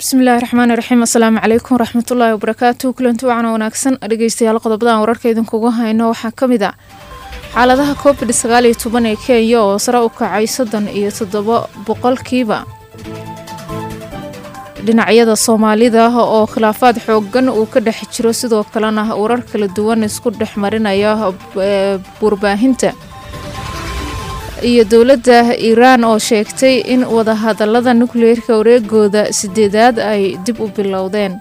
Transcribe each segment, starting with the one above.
bismillahi raxmaani raxiim assalaamu calaykum waraxmatullaahi wabarakaatu kulanti wacan wanaagsan dhegeystayaal qodobadan wararka idinkugu hayno waxaa ka mid ah xaaladaha covid sagaal iyo toban ee kenya oo sare u kacay soddon iyo toddobo boqolkiiba dhinacyada soomaalida oo khilaafaad xoogan uu ka dhex jiro sidoo kalena warar kala duwan isku dhex marinaya warbaahinta iyo dowladda iiraan oo sheegtay in wadahadalada nukleerka wareegooda sideedaad ay dib u bilowdeen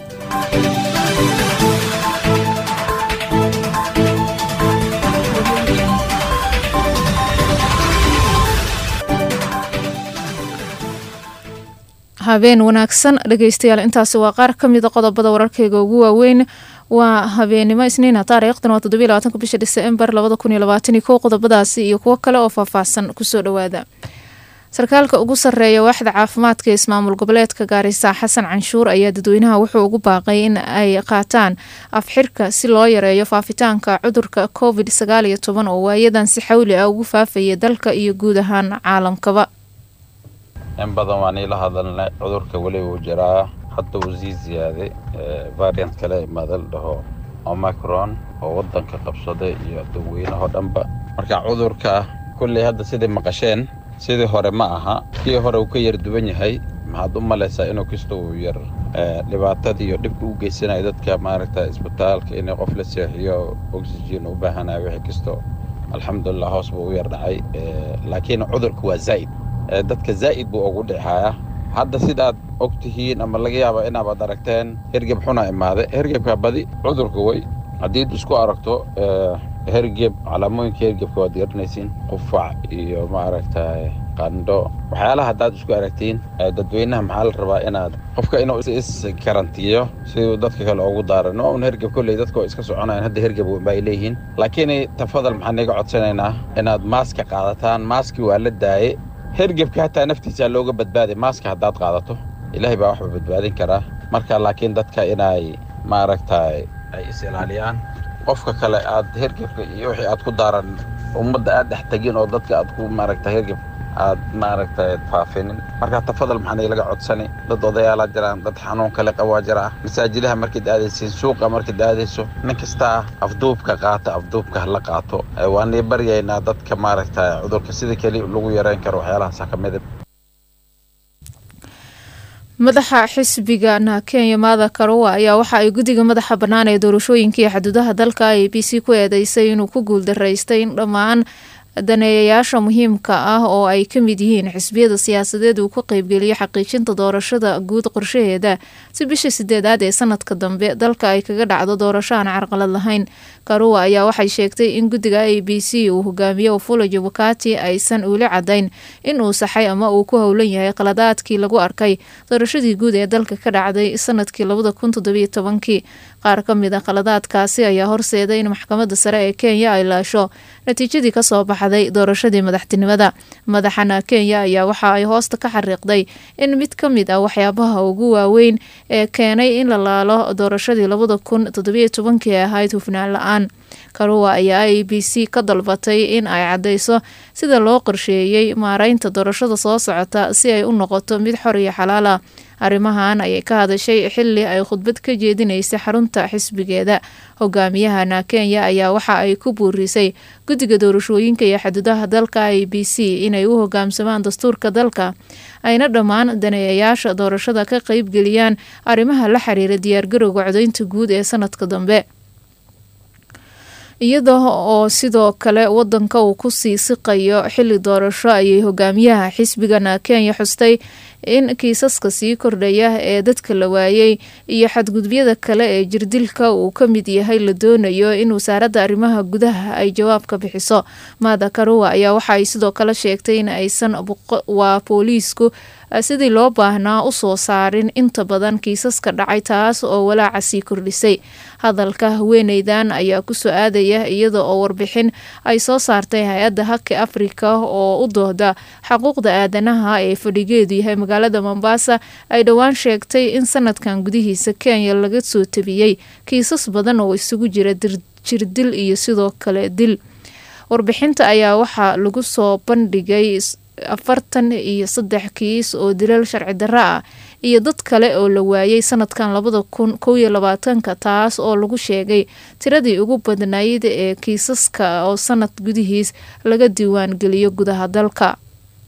habeen wanaagsan dhegeystayaal intaasi waa qaar ka mida qodobada wararkeyga ugu waaweyn waa habeenimo isniina taariikhdan waa toddobiy labaatanka bisha diseembar labada kun iyo labaatan iyo kow qodobadaasi iyo kuwo kale oo faahfaahsan kusoo dhowaada sarkaalka ugu sarreeya waaxda caafimaadka ee ismaamul goboleedka gaarisa xasan canshuur ayaa dadweynaha wuxuu ugu baaqay in ay qaataan afxirka si loo yareeyo faafitaanka cudurka covid sagaal iyo toban oo waayadan si xawli ah ugu faafaya dalka iyo guud ahaan caalamkaba in badan waan iila hadalnay cudurka weli wuu jiraa hadda wuu sii ziyaaday variant kale madal dhaho omicron oo waddanka qabsaday iyo dadweynahoo dhanba marka cudurka kulley hadda sidai maqasheen sidii hore ma aha kii hore uu ka yar duwan yahay maxaad u malaysaa inuu kasta uu yar dhibaatadii iyo dhibka u geysanayo dadka maaragta isbitaalka inay qof la seexiyo oxygen u baahanayo wixii kasto alxamdulilah hoos buu u yar dhacay laakiin cudurka waa zaa'id dadka zaa'id buu ugu dhexaaya hadda sidaad og tihiin ama laga yaaba inaabaad aragteen hergeb xuna imaaday hergebka badi cudurka way haddiid isku aragto hergeb calaamooyinka hergebka waad garanaysiin qufac iyo maaragtay qandho waxyaalaha haddaad isku aragtiin dadweynaha maxaa la rabaa inaad qofka inuu is karantiiyo siduu dadka kale ugu daaran waa un hergeb kolley dadka waa iska soconayan hadda hergeb bay leeyihiin laakiin tafadal maxaan iga codsanaynaa inaad maaska qaadataan maaski waa la daaye hergebka hataa naftiisaa looga badbaaday maaska haddaad qaadato ilaahay baa waxba badbaadin karaa marka laakiin dadka inay maaragtay ay is ilaaliyaan qofka kale aad hergebka iyo wixii aad ku daaran ummadda aad dhex tegin oo dadka aad ku maaragtay hergeb aad maaragtay faafinin marka tafadal maxaan ilaga codsani dad odayaalaa jiraan dad xanuun kale qabaa jira masaajidaha markaad aadaysiin suuqa markaad aadayso nin kastaa afduubka qaata afduubka hala qaato waanii baryaynaa dadka maaragtay cudurka sida keli lagu yareyn karo waxyaalahaasa ka mida madaxa xisbiga na kenya maada karowa ayaa waxa ay guddiga madaxa bannaan ee doorashooyinka iyo xuduudaha dalka a b c ku eedeysay inuu ku guuldaraystay in dhammaan daneeyayaasha muhiimka ah oo ay ka mid yihiin xisbiyada siyaasadeed uu ka qeybgeliyo xaqiijinta doorashada guud qorshaheeda si bisha sideedaad ee sanadka dambe dalka ay kaga dhacdo doorasho aan carqalad lahayn karuwa ayaa waxay sheegtay in guddiga a b c uu hogaamiyo ufula jabukati aysan uuli cadayn in uu saxay ama uu ku howlan yahay qaladaadkii lagu arkay doorashadii guud ee dalka ka dhacday sanadkii labada kun toddobiyo tobankii qaar ka mid a qaladaadkaasi ayaa horseeday in maxkamadda sare ee kenya ay laasho natiijadii kasoo baxday doorashadii madaxtinimada madaxana kenya ayaa waxa ay hoosta ka xariiqday in mid ka mid ah waxyaabaha ugu waaweyn ee keenay in la laalo doorashadii labada kun toddobiyo tobankii ee ahayd hufnaan la-aan karuwa ayaa a b c ka dalbatay in ay cadeyso sida loo qorsheeyey maareynta doorashada soo socota si ay u noqoto mid xor iyo xalaal ah arrimahan ayay ka hadashay xili ay khudbad ka jeedinaysay xarunta xisbigeeda hogaamiyahana kenya ayaa waxa ay ku buurisay guddiga doorashooyinka iyo xuduudaha dalka a b c inay u hogaamsamaan dastuurka dalka ayna dhammaan daneeyayaasha doorashada ka qeybgeliyaan arrimaha la xiriira diyaargarowga codeynta guud ee sanadka dambe iyada oo sidoo kale wadanka uu kusii siqayo xili doorasho ayay hogaamiyaha xisbigana kenya xustay in kiisaska sii kordhaya ee dadka la waayey iyo xadgudubyada kale ee jirdilka uu ka mid yahay la doonayo in wasaaradda arrimaha gudaha ay jawaab ka bixiso maada karuwa ayaa waxa ay sidoo kale sheegtay in aysan waa booliisku sidii loo baahnaa usoo saarin inta badan kiisaska dhacay taas oo walaaca sii kordhisay hadalka haweeneydan ayaa kusoo aadaya iyada oo warbixin ay soo saartay hay-adda haki afrika oo u dooda xaquuqda aadanaha ee fadhigeedu yahay magaalada mombasa ay dhowaan sheegtay in sanadkan gudihiisa kenya laga soo tabiyey kiisas badan oo isugu jira jirdil iyo sidoo kale dil warbixinta ayaa waxaa lagu soo bandhigay afartan iyo saddex kiis oo dilal sharci darro ah iyo dad kale oo la waayay sanadkan labada kun kow iyo labaatanka taas oo lagu sheegay tiradii ugu badnayd ee kiisaska oo sanad gudihiis laga diiwaan geliyo gudaha dalka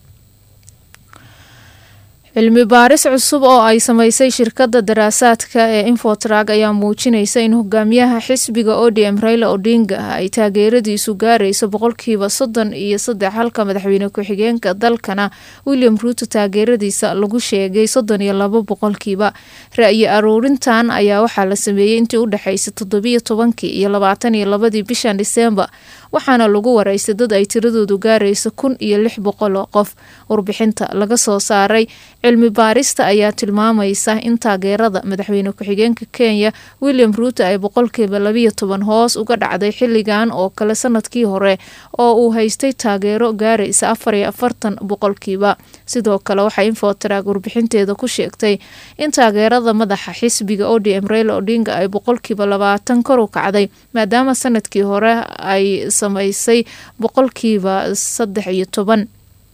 cilmi baaris cusub oo ay sameysay shirkadda daraasaadka ee infotrag ayaa muujinaysa in hogaamiyaha xisbiga odm raila odinga ay taageeradiisu gaarayso boqolkiiba soddon iyo saddex halka madaxweyne ku-xigeenka dalkana william ruuto taageeradiisa lagu sheegay soddon iyo labo boqolkiiba ra-yi aruurintan ayaa waxaa la sameeyey intii u dhexeysay toddobiyo tobankii iyo labaatan iyo labadii bishan diseembar waxaana lagu waraystay dad ay tiradoodu gaarayso kun iyo lix boqol oo qof warbixinta laga soo saaray cilmi baarista ayaa tilmaamaysa in taageerada madaxweyne ku-xigeenka kenya william ruuto ay boqolkiiba labiyo toban hoos uga dhacday xilligan oo kale sanadkii hore oo uu haystay taageero gaaraysa afar iyo afartan boqolkiiba sidoo kale waxaa infotrag warbixinteeda ku sheegtay in taageerada madaxa xisbiga odm raila odinga ay boqolkiiba labaatan kor u kacday maadaama sanadkii hore ay samaysay boqolkiiba saddex iyo toban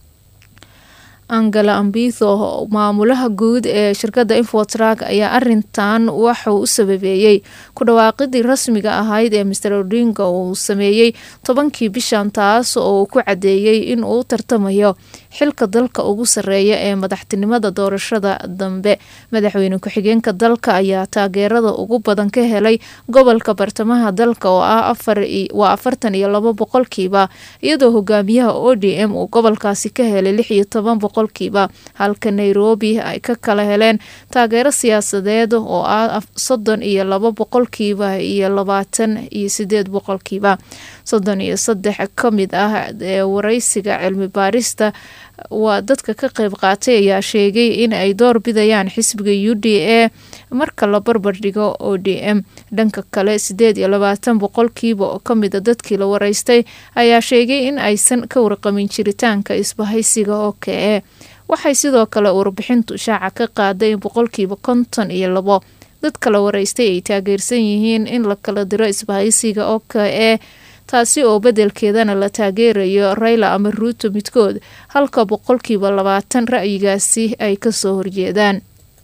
angela ambitho maamulaha guud ee shirkadda infotrag ayaa arintan waxauu u sababeeyey ku dhawaaqidii rasmiga ahayd ee master odinga uu sameeyey tobankii bishan taas oo uu ku cadeeyey in uu tartamayo xilka dalka ugu sareeya ee madaxtinimada doorashada dambe madaxweyne ku-xigeenka dalka ayaa taageerada ugu badan ka helay gobolka bartamaha dalka oo ah waa afartan iyo labo boqolkiiba iyadoo hogaamiyaha o d m uu gobolkaasi ka helay lix iyo toban boqolkiiba halka nairobi ay ka kala heleen taageero siyaasadeed oo ah soddon iyo labo boqolkiiba iyo labaatan iyo sideed boqolkiiba soddon iyo saddex ka mid ah ee wareysiga cilmi baarista waa dadka ka qeyb qaatay ayaa sheegay in ay door bidayaan xisbiga u d a marka la barbar dhigo o d m dhanka kale sideed iyo labaatan boqolkiiba oo kamida dadkii la wareystay ayaa sheegay in aysan ka warqamin jiritaanka isbahaysiga o k e waxay sidoo kale warbixintu shaaca ka qaaday in boqolkiiba konton iyo labo dadka la wareystay ay taageersan yihiin in la kala diro isbahaysiga o k e taasi oo bedelkeedana la taageerayo rayla ama ruuto midkood halka boqolkiiba labaatan ra'yigaasi ay kasoo horjeedaan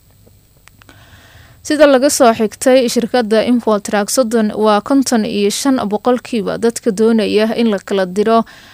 sida laga soo xigtay shirkadda infotrag soddon waa konton iyo shan boqolkiiba dadka doonaya in la kala diro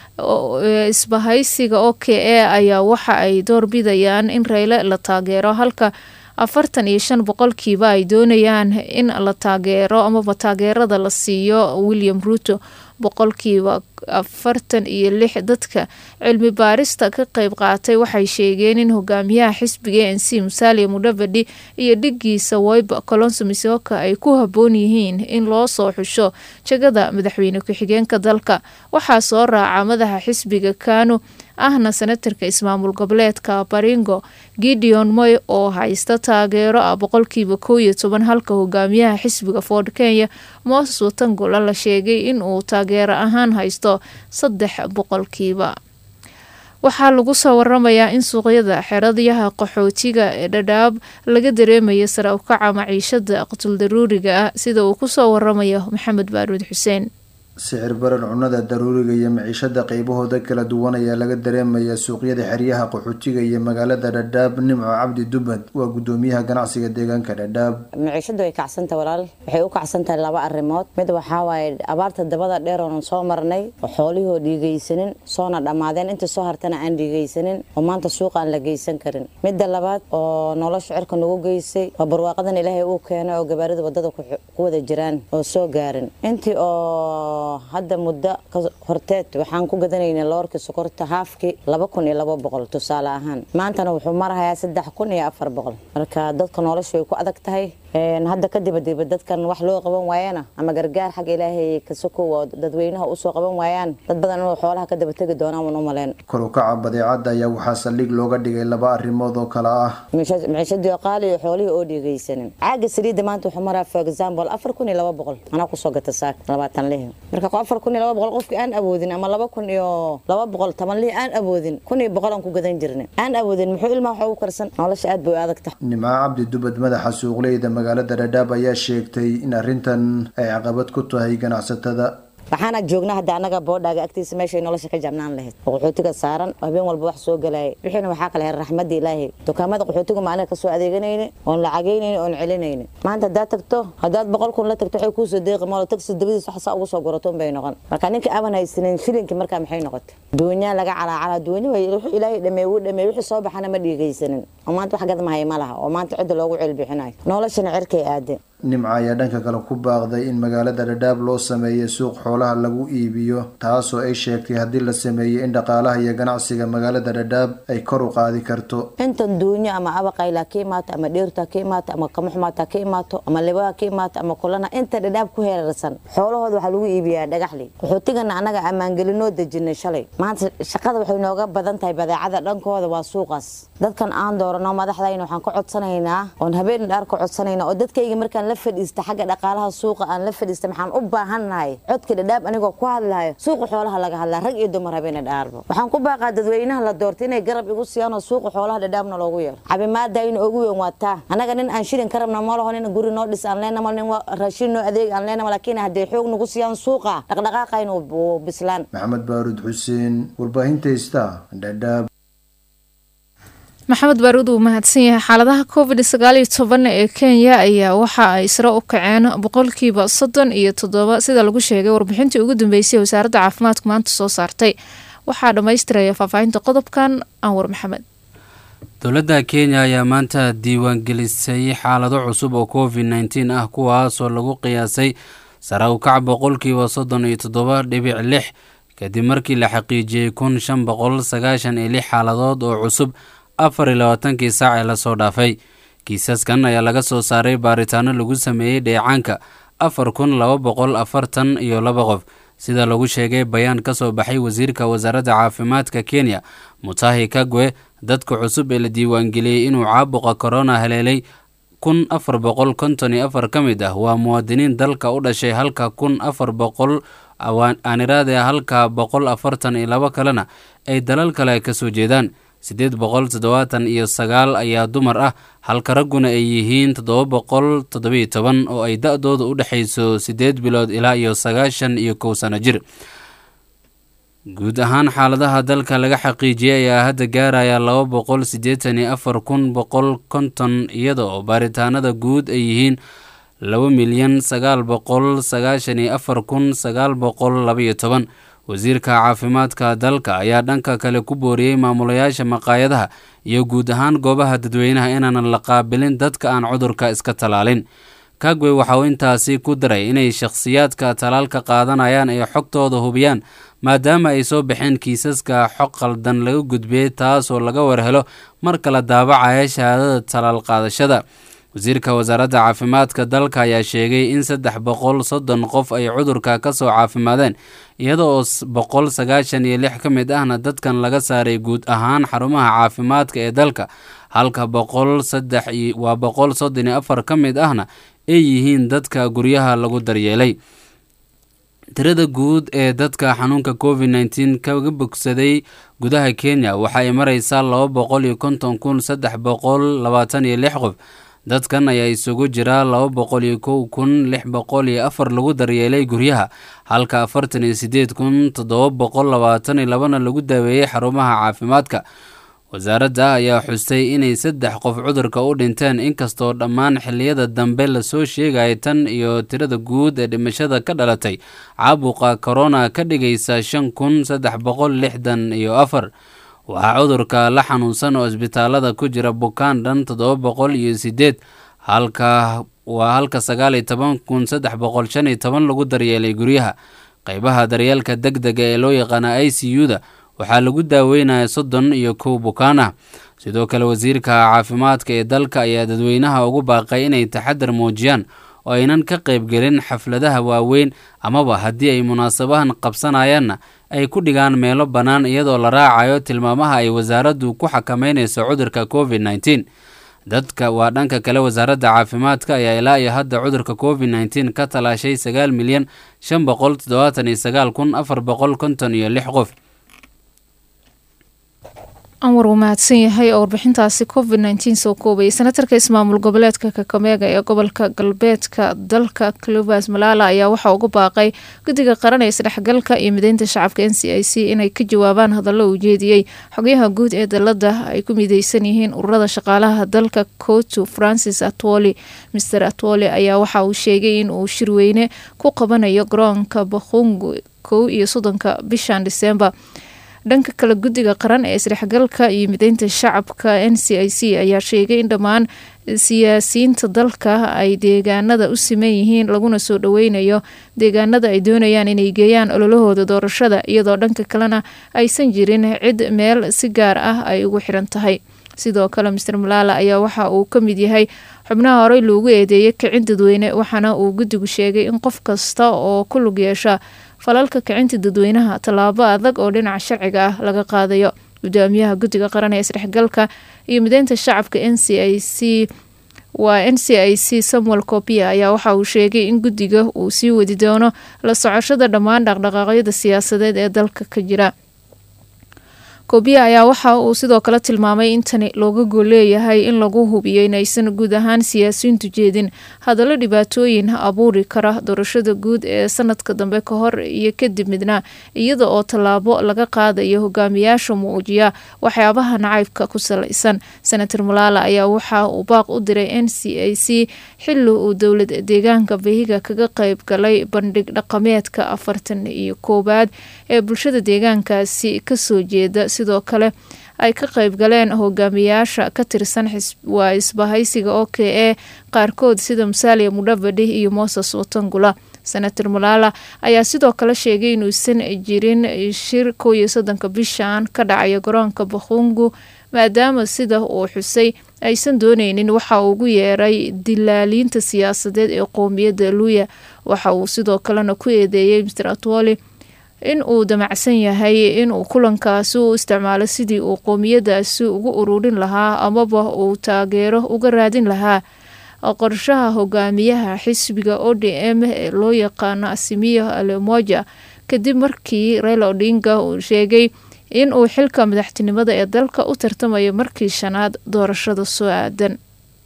isbahaysiga o k e ayaa waxa ay door bidayaan in rayle la taageero halka afartan iyo shan boqolkiiba ay doonayaan in la taageero amaba taageerada la siiyo william ruuto boqolkiiba afartan iyo lix dadka cilmi baarista ka qeyb qaatay waxay sheegeen in hogaamiyaha xisbiga n c musalia mudhavadi iyo dhigiisa wayba colonso misoka ay ku haboon yihiin in loo soo xusho jagada madaxweyne ku-xigeenka dalka waxaa soo raaca madaxa xisbiga kanu ahna senatarka ismaamul goboleedka baringo gideon moy oo haysta taageero ah boqolkiiba kow iyo toban halka hogaamiyaha xisbiga ford kenya moses watangula la sheegay in uu taageero ahaan haysto saddex boqolkiiba waxaa lagu soo waramayaa in suuqyada xeradyaha qaxootiga ee dhadhaab laga dareemayo sare ukaca maciishada qutuldaruuriga ah sida uu kusoo waramayo maxamed baaruud xuseen sicir barar cunnada daruuriga iyo maciishada qeybahooda kala duwan ayaa laga dareemayaa suuqyada xeryaha qaxootiga iyo magaalada dhadhaab nimco cabdi dubad waa gudoomiyaha ganacsiga deegaanka dhadhaab maciishadu way kacsanta walaal waxay u kacsantahay laba arrimood mid waxaa waaye abaarta dabada dheer oonan soo marnay oo xoolihoo dhiigaysanin soona dhammaadeen inta soo hartana aan dhiigaysanin oo maanta suuqa aan la geysan karin midda labaad oo nolosha cirka nagu geysay waa barwaaqadan ilaahay uu keenay oo gabaarida wadada ku wada jiraan oo soo gaarin intii oo hadda muddo horteed waxaan ku gadanaynay loorkii sokorta haafkii laba kun iyo laba boqol tusaale ahaan maantana wuxuu marahayaa saddex kun iyo afar boqol marka dadka nolosha way ku adag tahay hadda kadib diba dadkan wax loo qaban waayana ama gargaar xagga ilaahay kasokow oo dadweynaha usoo qaban waayaan dad badan inuu xoolaha ka daba tegi doonaan waan u maleen korukaca badeecadda ayaa waxaa saldhig looga dhigay laba arrimood oo kale ah maciishadii qaali iyo xoolihii oo dhiigaysanin caaga saliidda maanta wuxuu maraa for example afar kun iyo laba boqol anaa kusoo gata saak labaatan lihi marka afar kun iyo laba boqol qofkii aan awoodin ama laba kun iyo laba boqol toban lihi aan awoodin kun iyo boqol aan ku gadan jirnay aan awoodin muxuu ilmaha wax ugu karsan nolosha aad bay u adag tahay nimco cabdi dubad madaxa suuqleyda magaalada dhadhaab ayaa sheegtay in arrintan ay caqabad ku tahay ganacsatada waxaana joognaa hadda anaga boodhaaga agtiisa meeshay nolosha ka jabnaan lahayd oo qaxootiga saaran habeen walba wax soo galaya wixiina waxaa kale heer raxmadda ilaahay dukaamada qaxootiga maalin kasoo adeeganayni oon lacagaynayni oon celinayni maanta haddaad tagto haddaad boqol kun la tagto waxay kuusoo deeqi moolo tagsi dabadiis wax saa ugu soo gurato unbay noqon marka ninka aban haysanin shilinki markaa maxay noqotay duunyaa laga calaacalaa duunya way wuxuu ilaahay dhameey wuu dhameey wixii soo baxana ma dhiigaysanin oo maanta wax gadmahay ma laha oo maanta cidda loogu celbixinayo noloshana cirkay aadeen nimca ayaa dhanka kale ku baaqday in magaalada dhadhaab loo sameeyo suuq xoolaha lagu iibiyo taasoo ay sheegtay haddii la sameeyo in dhaqaalaha iyo ganacsiga magaalada dhadhaab ay kor u qaadi karto intan duunyo ama abaqayla ka imaato ama dheerta ka imaato ama kamuxmaata ka imaato ama libaha ka imaato ama kulana inta dhadhaab ku heerarsan xoolahooda waxaa lagu iibiyaa dhagaxli qaxootigana annaga ammaangelinoo dejinay shalay maanta shaqada waxay nooga badan tahay badeecada dhankooda waa suuqaas dadkan aan doorano madaxdayna waxaan ka codsanaynaa oon habeen dhaar ka codsanaynaa oo dadkayga markaan la fadhiista xagga dhaqaalaha suuqa aan la fadhiista maxaan u baahannahay codka dhadhaab anigoo ku hadlayo suuqa xoolaha laga hadlaa rag iyo dumar habeena dhaarba waxaan ku baaqaa dadweynaha la doortay inay garab igu siiyaan oo suuqa xoolaha dhadhaabna loogu yeero cabimaadayna ugu weyn waa taa annaga nin aan shilin ka rabna ma laho nin guri noo dhis aan leenama nin raashin noo adeeg aan leenama laakiin hadday xoog nagu siiyaan suuqa dhaqdhaqaaqayna wuu bislaan maxamed baarud xuseen warbaahinta ista dhadhaab maxamed baaruud uu mahadsan yahay xaaladaha covid sagaal iyo toban ee kenya ayaa waxa ay sare u kaceen boqolkiiba soddon iyo toddoba sida lagu sheegay warbixintii ugu dambeysay wasaaradda caafimaadku maanta soo saartay waxaa dhammaystiraya faahfaahinta qodobkan anwar maxamed dowladda kenya ayaa maanta diiwaangelisay xaalado cusub oo covid nneteen ah kuwaasoo lagu qiyaasay sare u kac boqolkiiba soddon iyo toddoba dhibic lix kadib markii la xaqiijiyey kun shan boqol sagaashan iyo lix xaaladood oo cusub afar iyo labaatankii saac ee lasoo dhaafay kiisaskan ayaa laga soo saaray baaritaano lagu sameeyey dheecaanka afar kun laba boqol afartan iyo laba qof sida lagu sheegay bayaan ka soo baxay wasiirka wasaaradda caafimaadka kenya mutahi kagwe dadka cusub ee la diiwaangeliyey inuu caabuqa korona haleelay kun afar boqol konton iyo afar ka mid ah waa muwaadiniin dalka u dhashay halka kun afar boqol aaniraade halka boqol afartan iyo labo kalena ay dalal kale ka soo jeedaan siddeed boqol toddobaatan iyo sagaal ayaa dumar ah halka ragguna ay yihiin toddoba boqol toddobiyo toban oo ay da-dooda u dhexayso siddeed bilood ilaa iyo sagaashan iyo kow sano jir guud ahaan xaaladaha dalka laga xaqiijiyey ayaa hadda gaaraya laba boqol siddeetan iyo afar kun boqol konton iyada oo baaritaanada guud ay yihiin laba milyan sagaal boqol sagaashan iyo afar kun sagaal boqol labaiyo toban wasiirka caafimaadka dalka ayaa dhanka kale ku booriyey maamulayaasha maqaayadaha iyo guud ahaan goobaha dadweynaha inaanan la qaabilin dadka aan cudurka iska tallaalin kagwe waxa uu intaasi ku daray inay shakhsiyaadka tallaalka qaadanayaan ay xogtooda hubiyaan maadaama ay soo baxeen kiisaska xog qaldan laga gudbiyey taasoo laga warhelo marka la daabacaya shahaadada tallaal qaadashada wasiirka wasaaradda caafimaadka dalka ayaa sheegay in saddex boqol soddon qof ay cudurka ka soo caafimaadeen iyada oo boqol sagaashan iyo lix ka mid ahna dadkan laga saaray guud ahaan xarumaha caafimaadka ee dalka halka boqol saddex waa boqol soddon iyo afar ka mid ahna ay yihiin dadka guryaha lagu daryeelay tirada guud ee dadka xanuunka covid nneteen kaga bogsaday gudaha kenya waxa ay mareysaa laba boqol iyo konton kun saddex boqol labaatan iyo lix qof dadkan ayaa isugu jira laba boqol iyo kow kun lix boqol iyo afar lagu daryeelay guryaha halka afartan iyo sideed kun toddoba boqol labaatan iyo labana lagu daaweeyey xarumaha caafimaadka wasaaradda ayaa xustay inay saddex qof cudurka u dhinteen inkastoo dhammaan xilliyada dambe lasoo sheegaya tan iyo tirada guud ee dhimashada ka dhalatay caabuqa korona ka dhigaysa shan kun saddex boqol lixdan iyo afar waxaa cudurka la xanuunsan oo isbitaalada ku jira bukaan dhan toddoba boqol iyo sideed halka waa halka sagaal iyo toban kun saddex boqol shan iyo toban lagu daryeelay guryaha qeybaha daryeelka deg dega ee loo yaqaana i c u da waxaa lagu daaweynaya soddon iyo kow bukaan ah sidoo kale wasiirka caafimaadka ee dalka ayaa dadweynaha ugu baaqay inay taxadar muujiyaan oo aynan ka qaybgelin xafladaha waaweyn amaba haddii ay munaasabahan qabsanayaanna ay ku dhigaan meelo bannaan iyadoo la raacayo tilmaamaha ay wasaaraddu ku xakameynayso cudurka covid nneteen dadka waa dhanka kale wasaaradda caafimaadka ayaa ilaa iyo hadda cudurka covid nneteen ka talaashay sagaal milyan shan boqol toddobaatan iyo sagaal kun afar boqol konton iyo lix qof anwar uu mahadsan yahay oo warbixintaasi covid nteen soo koobayay senatarka ismaamul goboleedka kakameega ee gobolka galbeedka dalka clovas malala ayaa waxaa uga baaqay guddiga qaran ee isdhexgalka iyo mideynta shacabka n c i c inay ka jawaabaan hadallo uu jeediyey xogyaha guud ee dalada ay ku mideysan yihiin ururada shaqaalaha dalka kotu francis atwoli master atwoli ayaa waxa uu sheegay in uu shirweyne ku qabanayo garoonka bakhungu kow iyo soddonka bishan disembar dhanka kale guddiga qaran ee isdhexgalka iyo mideynta shacabka n c i c ayaa sheegay in dhammaan siyaasiyiinta dalka ay deegaanada u siman yihiin laguna soo dhoweynayo deegaanada ay doonayaan inay geeyaan ololahooda doorashada iyadoo dhanka kalena aysan jirin cid meel si gaar ah ay ugu xiran tahay sidoo kale master malaala ayaa waxa uu ka mid yahay xubnaha horey loogu eedeeyay kicin dadweyne waxaana uu guddigu sheegay in qof kasta oo ku lug yeesha falalka kicinta dadweynaha tallaabo adag oo dhinaca sharciga ah laga qaadayo guddoomiyaha guddiga qaran ee isdhexgalka iyo mideynta shacabka n c i c waa n c i c samuel copia ayaa waxa uu sheegay in guddiga uu sii wadi doono la socoshada dhammaan dhaqdhaqaaqyada siyaasadeed ee dalka ka jira kobiya ayaa waxa uu sidoo kale tilmaamay in tani looga gool leeyahay in lagu hubiyo inaysan guud ahaan siyaasiyiintu jeedin hadallo dhibaatooyin abuuri kara doorashada guud ee sanadka dambe ka hor iyo kadib midna iyada oo tallaabo laga qaadayo hogaamiyaasha muujiya waxyaabaha nacaybka ku salaysan senator malaala ayaa waxa uu baaq u diray n c a c xili uu dowlad deegaanka behiga kaga qeyb galay bandhig dhaqameedka afartan iyo koowaad ee bulshada deegaankaasi kasoo jeeda sidoo kale ay ka qeyb galeen hogaamiyaasha ka tirsan waa isbahaysiga o k e qaarkood sida musalia mudhavadi iyo moses watangula senator malaala ayaa sidoo kale sheegay inuusan jirin shir kow iyo soddonka bishan ka dhacaya garoonka bakhungu maadaama sida uu xusay aysan dooneynin waxa uu ugu yeeray dilaaliinta siyaasadeed ee qowmiyadda luya waxa uu sidoo kalena ku eedeeyey mr atwoli in uu damacsan yahay inuu kulankaasi u isticmaalo sidii uu qowmiyadaasi ugu ururin lahaa amaba uu taageero uga raadin lahaa qorshaha hogaamiyaha xisbiga o d m ee loo yaqaano asimiyo alemoja kadib markii raila odinga uu sheegay in uu xilka madaxtinimada ee dalka u tartamayo markii shanaad doorashada soo aadan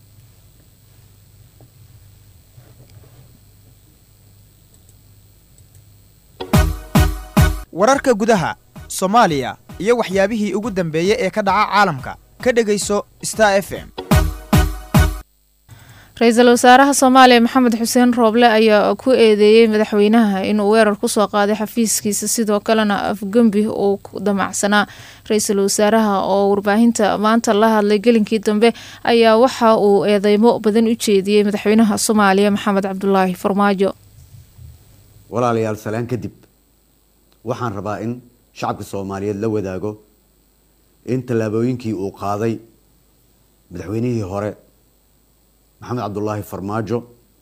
wararka gudaha soomaaliya iyo waxyaabihii ugu dambeeyey ee ka dhaca caalamka ka dhegayso star f m ra-iisul wasaaraha soomaaliya maxamed xuseen rooble ayaa ku eedeeyey madaxweynaha inuu weerar kusoo qaaday xafiiskiisa sidoo kalena afgembi uu damacsanaa ra-iisul wasaaraha oo warbaahinta maanta la hadlay gelinkii dambe ayaa waxa uu eedeymo badan u jeediyey madaxweynaha soomaaliya maxamed cabdulaahi farmaajo walaalayaal salaan kadib waxaan rabaa in shacabka soomaaliyeed la wadaago in tallaabooyinkii uu qaaday madaxweynihii hore maxamed cabdulaahi farmaajo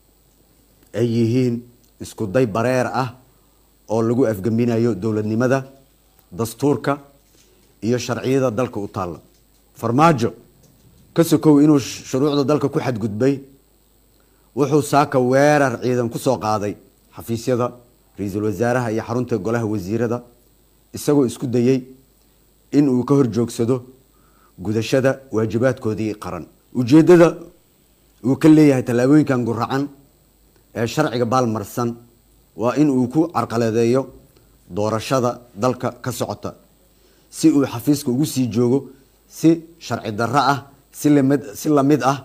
ay yihiin isku day bareer ah oo lagu afgembinayo dowladnimada dastuurka iyo sharciyada dalka u taalla farmaajo ka sokow inuu shuruucda dalka ku xadgudbay wuxuu saaka weerar ciidan kusoo qaaday xafiisyada ra-iisul wasaaraha iyo xarunta golaha wasiirada isagoo isku dayey in uu ka horjoogsado gudashada waajibaadkoodii qaran ujeeddada uu ka leeyahay tallaabooyinkan guracan ee sharciga baalmarsan waa in uu ku carqaladeeyo doorashada dalka ka socota si uu xafiiska ugu sii joogo si sharci darro ah si lamid si lamid ah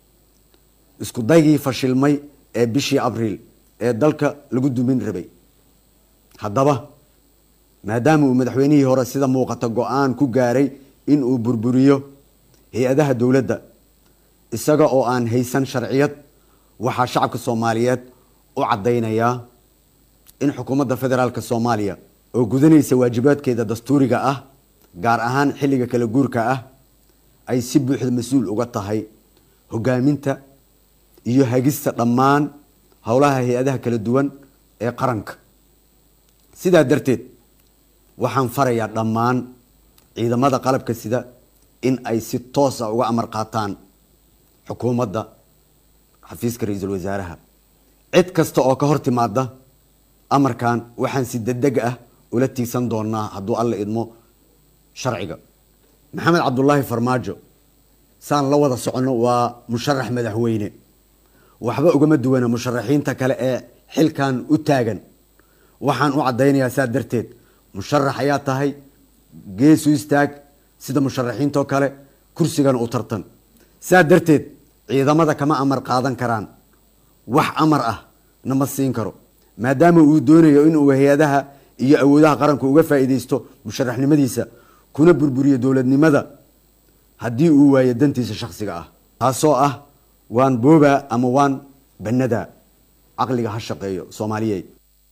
isku daygii fashilmay ee bishii abriil ee dalka lagu dumin rabay haddaba maadaama uu madaxweynihii hore sida muuqata go-aan ku gaaray in uu burburiyo hay-adaha dowladda isaga oo aan haysan sharciyad waxaa shacabka soomaaliyeed u caddaynayaa in xukuumadda federaalka soomaaliya oo gudanaysa waajibaadkeeda dastuuriga ah gaar ahaan xilliga kala guurka ah ay si buuxda mas-uul uga tahay hogaaminta iyo hagista dhammaan howlaha hay-adaha kala duwan ee qaranka sidaa darteed waxaan farayaa dhammaan ciidamada qalabka sida in ay si toosa uga amar qaataan xukuumadda xafiiska ra-iisul wasaaraha cid kasta oo ka hor timaada amarkan waxaan si degdeg ah ula tiigsan doonaa hadduu alla idmo sharciga maxamed cabdulaahi farmaajo saan la wada soconno waa musharax madaxweyne waxba ugama duwana musharaxiinta kale ee xilkan u taagan waxaan u caddaynayaa saa darteed musharax ayaa tahay geesu istaag sida musharaxiintoo kale kursigana u tartan saa darteed ciidamada kama amar qaadan karaan wax amar ah nama siin karo maadaama uu doonayo inuu hay-adaha iyo awoodaha qaranku uga faa'iidaysto musharaxnimadiisa kuna burburiyo dowladnimada haddii uu waayo dantiisa shakhsiga ah taasoo ah waan boobaa ama waan bannadaa caqliga ha shaqeeyo soomaaliyeed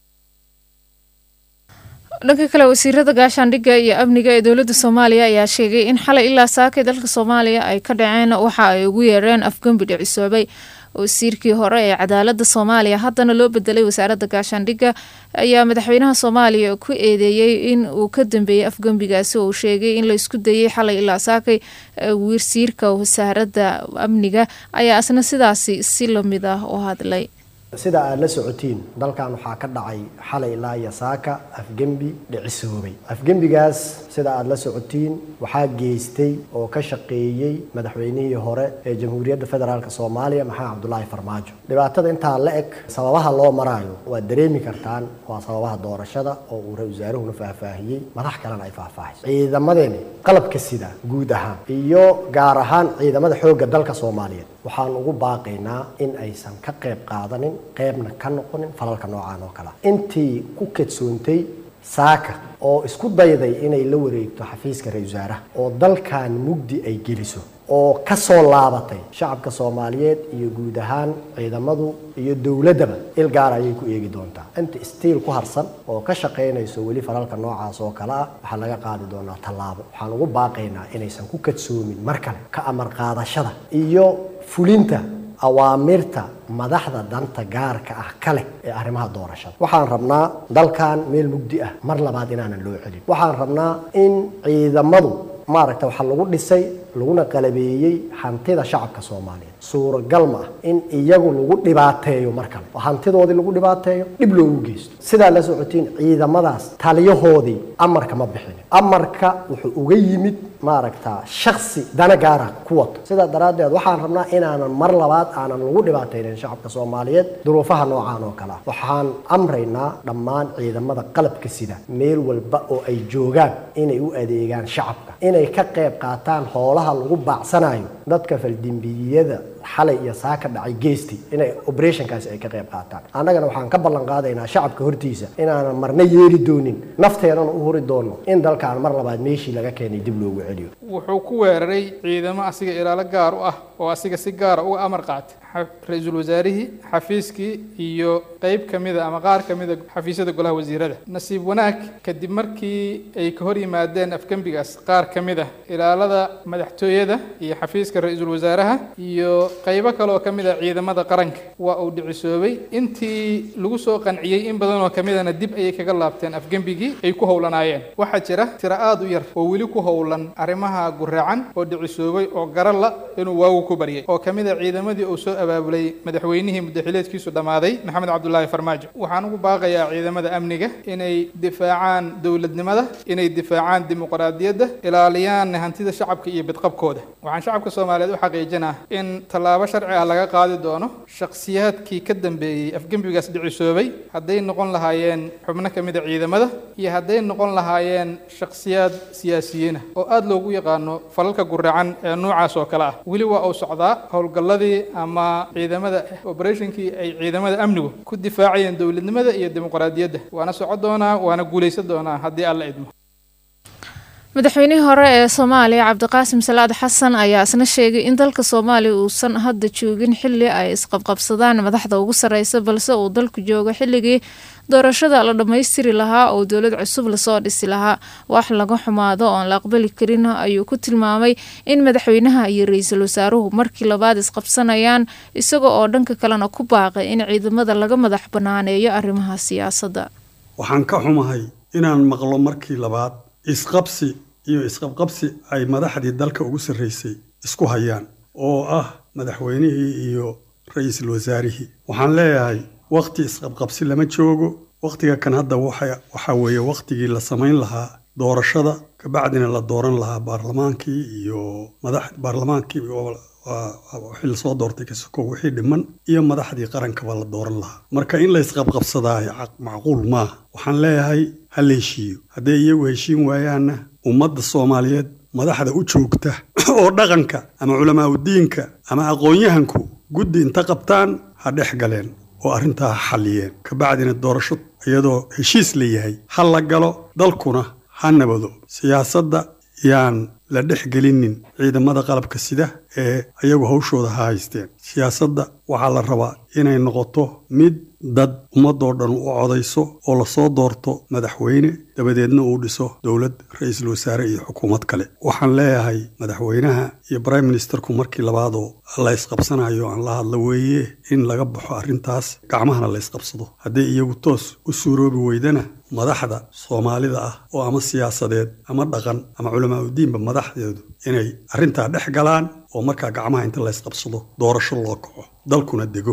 dhanka kale wasiirada gaashaandhigga iyo amniga ee dowladda soomaaliya ayaa sheegay in xalay ilaa saakay dalka soomaaliya ay ka dhaceen waxa ay ugu yeereen afgembi dhicisoobay wasiirkii hore ee cadaalada soomaaliya haddana loo bedelay wasaaradda gaashaandhigga ayaa madaxweynaha soomaaliya ku eedeeyey in uu ka dambeeyey afgembigaasi oo uu sheegay in la isku dayey xalay ilaa saakay wasiirka wasaaradda amniga ayaa isna sidaasi si lamid ah u hadlay sida aad la socotiin dalkan waxaa ka dhacay xalay ilaa iyo saaka afgembi dhicisoobay afgembigaas sida aad la socotiin waxaa geystay oo ka shaqeeyey madaxweynihii hore ee jamhuuriyadda federaalk soomaaliya maxamed cabdulaahi farmaajo dhibaatada intaa la eg sababaha loo maraayo waad dareemi kartaan waa sababaha doorashada oo uu ra-isul wasaaruhuna faahfaahiyey madax kalena ay faahfaahayso ciidamadeeni qalabka sida guud ahaan iyo gaar ahaan ciidamada xoogga dalka soomaaliyeed waxaan ugu baaqaynaa in aysan ka qayb qaadanin qaybna ka noqonin falalka noocaan oo kale intii ku kadsoontay saaka oo isku dayday inay la wareegto xafiiska ra-isul wasaaraha oo dalkan mugdi ay geliso oo ka soo laabatay shacabka soomaaliyeed iyo guud ahaan ciidamadu iyo dowladdaba il gaar ayay ku eegi doontaa inta stiil ku harsan oo ka shaqaynayso weli falalka noocaas oo kale ah waxaa laga qaadi doonaa tallaabo waxaan ugu baaqaynaa inaysan ku kadsoomin mar kale ka amar qaadashada iyo fulinta awaamirta madaxda danta gaarka ah kale ee arrimaha doorashada waxaan rabnaa dalkan meel mugdi ah mar labaad inaanan loo celin waxaan rabnaa in ciidamadu maaragta waxaa lagu dhisay laguna qalabeeyey hantida shacabka soomaaliyeed suuragal ma ah in iyagu lagu dhibaateeyo mar kale oo hantidoodii lagu dhibaateeyo dhib loogu geysto sidaa la socotiin ciidamadaas taliyahoodii amarka ma bixin amarka wuxuu uga yimid maaragta shaksi dana gaara ku wato sidaa daraaddeed waxaan rabnaa inaanan mar labaad aanan lagu dhibaataynin shacabka soomaaliyeed duruufaha noocaan oo kale ah waxaan amraynaa dhammaan ciidamada qalabka sida meel walba oo ay joogaan inay u adeegaan shacabka inay ka qayb qaataan hoolaha lagu baacsanayo dadka faldembiyada xalay iyo saaka dhacay geesti inay operationkaasi ay ka qayb qaataan annagana waxaan ka ballan qaadaynaa shacabka hortiisa inaanan marna yeeli doonin nafteenana u huri doono in dalkaan mar labaad meeshii laga keenay dib loogu celiyo wuxuu ku weeraray ciidamo asiga ilaalo gaar u ah oo asiga si gaara uga amar qaatay ra-iisul wasaarihii xafiiskii iyo qeyb ka mida ama qaar ka mida xafiisyada golaha wasiirada nasiib wanaag kadib markii ay ka hor yimaadeen afgembigaas qaar ka mid ah ilaalada madaxtooyada iyo xafiiska ra-iisul wasaaraha iyo qaybo kale oo ka mid a ciidamada qaranka waa uu dhicisoobay intii lagu soo qanciyey in badan oo ka midana dib ayay kaga laabteen afgembigii ay ku howlanaayeen waxaa jira tiro aada u yar oo weli ku howlan arrimaha guraacan oo dhicisoobay oo garala inuu waagu ku baryay oo ka mid a ciidamadii uu soo abaabulay madaxweynihii muddaxileedkiisu dhammaaday maxamed cabdulaahi farmaajo waxaan ugu baaqayaa ciidamada amniga inay difaacaan dowladnimada inay difaacaan dimuqraadiyadda ilaaliyaan hantida shacabka iyo bidqabkooda waxaan shacabka soomaaliyeed u xaqiijinaa in tallaabo sharci ah laga qaadi doono shakhsiyaadkii ka dambeeyey afgembigaas dhicisoobay hadday noqon lahaayeen xubno ka mid a ciidamada iyo hadday noqon lahaayeen shakhsiyaad siyaasiyiinah oo aada loogu yaqaano falalka guracan ee noocaas oo kale ah weli waa uu socdaa howlgalladii ama ciidamada operationkii ay ciidamada amnigu ku difaacayeen dowladnimada iyo dimuqraadiyadda waana socon doonaa waana guulaysan doonaa haddii alla idmo madaxweynihii hore ee soomaaliya cabdiqaasim salaad xasan ayaa isna sheegay in dalka soomaaliya uusan hadda joogin xili ay isqabqabsadaan madaxda ugu sareysa balse uu dalku joogo xilligii doorashada la dhammaystiri lahaa oo dowlad cusub lasoo dhisi lahaa wax laga xumaado oon la aqbali karin ayuu ku tilmaamay in madaxweynaha iyo ra-iisul wasaaruhu markii labaad isqabsanayaan isaga oo dhanka kalena ku baaqay in ciidamada laga madax banaaneeyo arrimaha siyaasadda waxaan ka xumahay inaan maqlo markii labaad isqabsi iyo isqabqabsi ay madaxdii dalka ugu sarreysay isku hayaan oo ah madaxweynihii iyo ra-iisul wasaarihii waxaan leeyahay wakhti isqabqabsi lama joogo wakhtiga kan hadda waxaa weeye wakhtigii la samayn lahaa doorashada kabacdina la dooran lahaa baarlamaankii iyo madax baarlamaankii wixii lasoo doortay kasoko wixii dhiman iyo madaxdii qarankaba la dooran lahaa marka in la isqabqabsadaa macquul maaha waxaan leeyahay ha la heshiiyo hadday iyagu heshiin waayaanna ummadda soomaaliyeed madaxda u joogta oo dhaqanka ama culamaa udiinka ama aqoon-yahanku guddi inta qabtaan ha dhex galeen oo arrintaa ha xalliyeen kabacdina doorasho iyadoo heshiis la yahay ha la galo dalkuna ha nabado siyaasadda yaan la dhex gelinin ciidamada qalabka sida ee iyagu hawshooda ha haysteen siyaasadda waxaa la rabaa inay noqoto mid dad ummadoo dhan u codayso oo lasoo doorto madaxweyne dabadeedna uu dhiso dowlad ra-iisul wasaare iyo xukuumad kale waxaan leeyahay madaxweynaha iyo brime ministerku markii labaadoo la isqabsanayo aan la hadla weeye in laga baxo arrintaas gacmahana la isqabsado hadday iyagu toos u suuroobi weydana madaxda soomaalida ah oo ama siyaasadeed ama dhaqan ama culamaa udiinba madaxdeedu inay arrintaa dhex galaan oo markaa gacmaha inta la isqabsado doorasho loo kaco dalkuna dego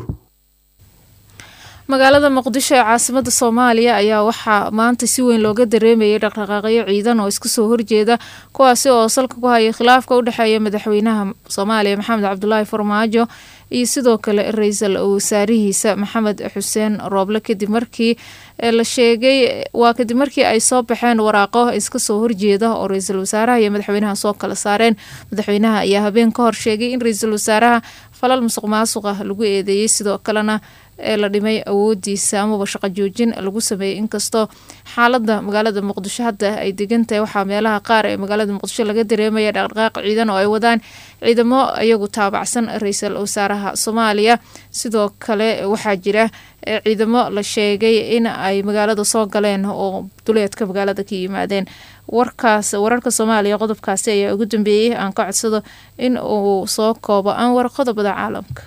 magaalada muqdisho ee caasimada soomaaliya ayaa waxaa maanta si weyn looga dareemayay dhaqdhaqaaqyo ciidan oo iska soo horjeeda kuwaasi oo salka ku haya khilaafka u dhexeeya madaxweynaha soomaaliya maxamed cabdulaahi farmaajo iyo sidoo kale ra-iisul wasaarihiisa maxamed xuseen rooble kadib markii la sheegay waa kadib markii ay soo baxeen waraaqo iska soo horjeeda oo ra-iisul wasaaraha iyo madaxweynaha soo kala saareen madaxweynaha ayaa habeen ka hor sheegay in ra-iisul wasaaraha falal musuq maasuq ah lagu eedeeyey sidoo kalena ee la dhimay awoodiisa amaba shaqo joojin lagu sameeyey inkastoo xaalada magaalada muqdisho hadda ay degan tahay waxaa meelaha qaar ee magaalada muqdisho laga dareemaya dhaqdhaqaaq ciidan oo ay wadaan ciidamo iyagu taabacsan ra-iisul wasaaraha soomaaliya sidoo kale waxaa jira ciidamo la sheegay in ay magaalada soo galeen oo duleedka magaalada ka yimaadeen warkaas wararka soomaaliya qodobkaasi ayaa ugu dambeeyey aan ka codsado in uu soo koobo anwar qodobada caalamka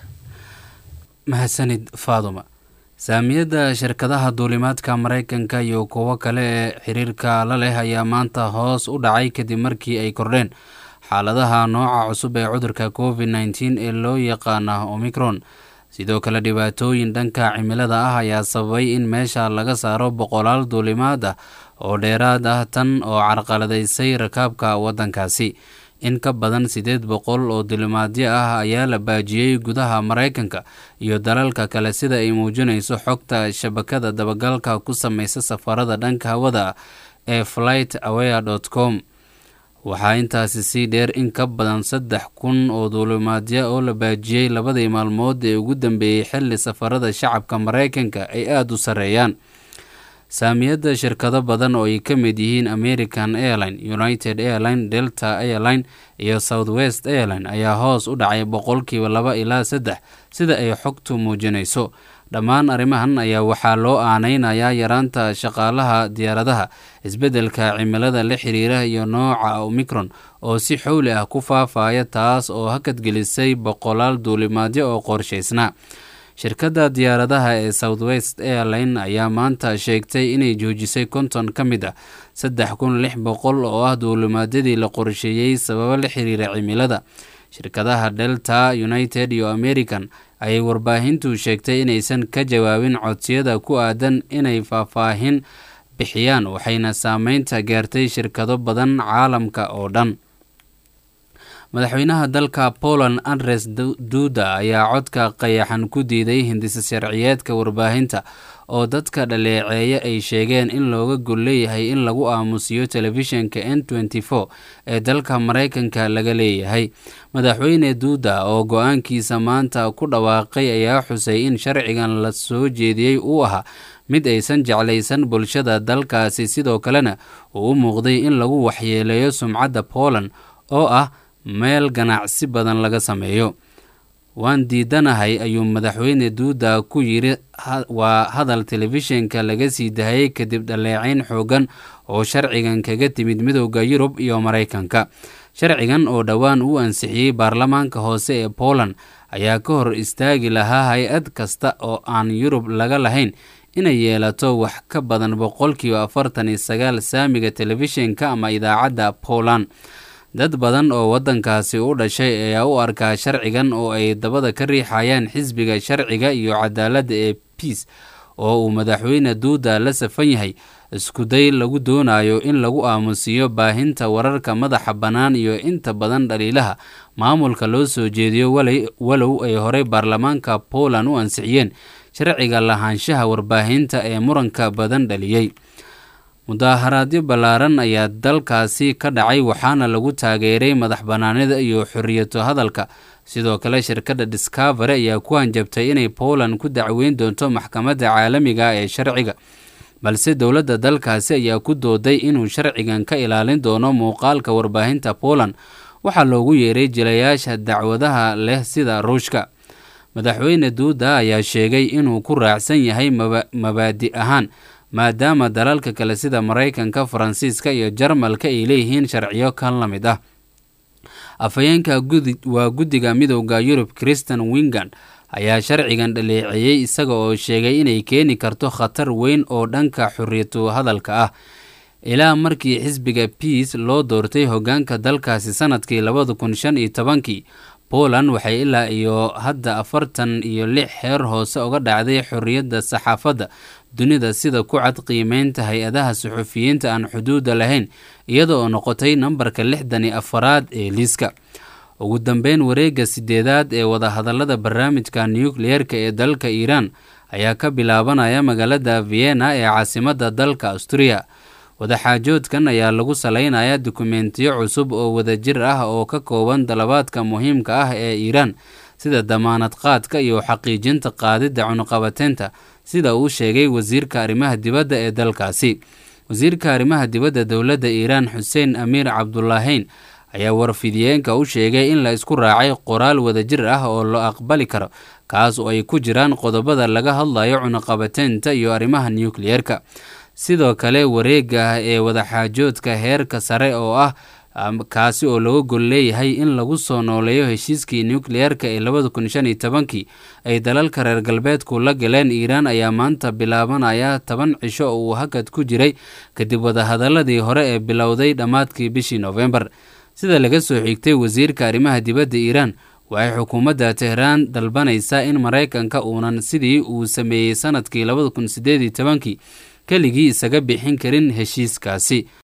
mahadsanid faaduma saamiyadda shirkadaha duulimaadka maraykanka iyo kuwo kale ee xiriirka la leh ayaa maanta hoos u dhacay kadib markii ay kordheen xaaladaha nooca cusub ee cudurka covid nteen ee loo yaqaana omicron sidoo kale dhibaatooyin dhanka cimilada ah ayaa sababay in meesha laga saaro boqolaal duulimaad ah oo dheeraad ah tan oo carqaladaysay rakaabka waddankaasi in ka badan siddeed boqol oo duulimaadyo ah ayaa la baajiyey gudaha maraykanka iyo dalalka kale sida ay muujinayso xogta shabakada dabagalka ku sameysa safarada dhanka hawada ee flight aware dot com waxaa intaasi sii dheer in ka badan saddex kun oo duulimaadyo oo la baajiyey labadii maalmood ee ugu dambeeyey xilli safarada shacabka maraykanka ay aada u sarreeyaan saamiyadda shirkado badan oo ay ka mid yihiin american airline united airline delta airline iyo south west airline ayaa hoos u dhacay boqolkiiba laba ilaa saddex sida ay xogtu muujinayso dhammaan arrimahan ayaa waxaa loo aaneynayaa yaraanta shaqaalaha diyaaradaha isbeddelka cimilada la xiriira iyo nooca omicron oo si xowli ah ku faafaya taas oo hakadgelisay boqolaal duulimaadyo oo qorshaysnaa shirkadda diyaaradaha ee south west airline ayaa maanta sheegtay inay joojisay konton ka mid ah saddex kun lix boqol oo ah duulimaadyadii la qorsheeyey sababo la xiriira cimilada shirkadaha delta united iyo american ayay warbaahintu sheegtay inaysan ka jawaabin codsiyada ku aadan inay faahfaahin bixiyaan waxayna saameynta gaartay shirkado badan caalamka oo dhan madaxweynaha dalka poland andres duda ayaa codka qayaxan ku diiday hindisa sharciyeedka warbaahinta oo dadka dhaleeceeya ay sheegeen in looga gol leeyahay in lagu aamusiyo telefishinka n nty four ee dalka maraykanka laga leeyahay madaxweyne duuda oo go-aankiisa maanta ku dhawaaqay ayaa xusay in sharcigan la soo jeediyey uu ahaa mid aysan jeclaysan bulshada dalkaasi sidoo kalena uu u muuqday in lagu waxyeeleeyo sumcadda poland oo ah meel ganacsi badan laga sameeyo waan diidanahay ayuu madaxweyne duuda ku yidhi waa hadal telefishinka laga sii dahayay kadib dhaleecayn xoogan oo sharcigan kaga timid midooda yurub iyo maraykanka sharcigan oo dhowaan u ansixiyey baarlamaanka hoose ee poland ayaa ka hor istaagi lahaa hay-ad kasta oo aan yurub laga lahayn inay yeelato wax ka badan boqolkiiba afartan iyo sagaal saamiga telefishinka ama idaacadda poland dad badan oo waddankaasi u dhashay ayaa u arkaa sharcigan oo ay dabada ka riixayaan xisbiga sharciga iyo cadaaladda ee biis oo uu madaxweyne duuda la safan yahay iskuday lagu doonayo in lagu aamusiiyo baahinta wararka madaxa bannaan iyo inta badan dhaliilaha maamulka loo soo jeediyo walow ay horey baarlamaanka poland u ansixiyeen sharciga lahaanshaha warbaahinta ee muranka badan dhaliyey mudaaharaadyo ballaaran ayaa dalkaasi ka dhacay waxaana lagu taageeray madax bannaanida iyo xorriyato hadalka sidoo kale shirkadda discovery ayaa ku hanjabtay inay poland ku dacweyn doonto maxkamadda caalamiga ee sharciga balse dowladda dalkaasi ayaa ku dooday inuu sharcigan ka ilaalin doono muuqaalka warbaahinta poland waxaa loogu yeeray jilayaasha dacwadaha leh sida ruushka madaxweyne duuda ayaa sheegay inuu ku raacsan yahay mabaadi ahaan maadaama dalalka kale sida maraykanka faransiiska iyo jarmalka ay leeyihiin sharciyo kan la mid ah afhayeenka waa guddiga midowda yurub christian wingand ayaa sharcigan dhaleeceeyey isaga oo sheegay inay keeni karto khatar weyn oo dhanka xorriyatu hadalka ah ilaa markii xisbiga biis loo doortay hoggaanka dalkaasi sanadkii labada kun shan iyo tobankii poland waxay ilaa iyo hadda afartan iyo lix heer hoose uga dhacday xorriyadda saxaafadda dunida sida ku cad qiimeynta hay-adaha suxufiyiinta aan xuduudda lahayn iyada oo noqotay nambarka lixdan iyo afaraad ee liiska ugu dambeyn wareegga sideedaad ee wadahadallada barnaamijka nukliyeerka ee dalka iiraan ayaa ka bilaabanaya magaalada vienna ee caasimadda dalka austuriya wadaxaajoodkan ayaa lagu salaynayaa dukumentiyo cusub oo wadajir ah oo ka kooban dalabaadka muhiimka ah ee iiraan sida damaanad qaadka iyo xaqiijinta qaadidda cunuqabateynta sida uu sheegay wasiirka arrimaha dibadda ee dalkaasi wasiirka arrimaha dibadda dowladda iiraan xuseen amiir cabdulaaheyn ayaa warfidiyeenka u sheegay in la isku raacay qoraal wadajir ah oo la aqbali karo kaas oo ay ku jiraan qodobada laga hadlayo cunuqabateynta iyo arrimaha nukliyeerka sidoo kale wareega ee wadaxaajoodka heerka sare oo ah kaasi oo laga gol leeyahay in lagu soo nooleeyo heshiiskii nukliyeerka ee labada kun shan iyo tobankii ay dalalka reer galbeedku la galeen iiraan ayaa maanta bilaabanaya toban cisho oo uu hakad ku jiray kadib wadahadaladii hore ee bilowday dhammaadkii bishii noofembar sida laga soo xigtay wasiirka arrimaha dibadda iiraan waxay xukuumadda tehraan dalbanaysaa in maraykanka uunan sidii uu sameeyey sanadkii labada kun sideed iyo tobankii keligii isaga bixin karin heshiiskaasi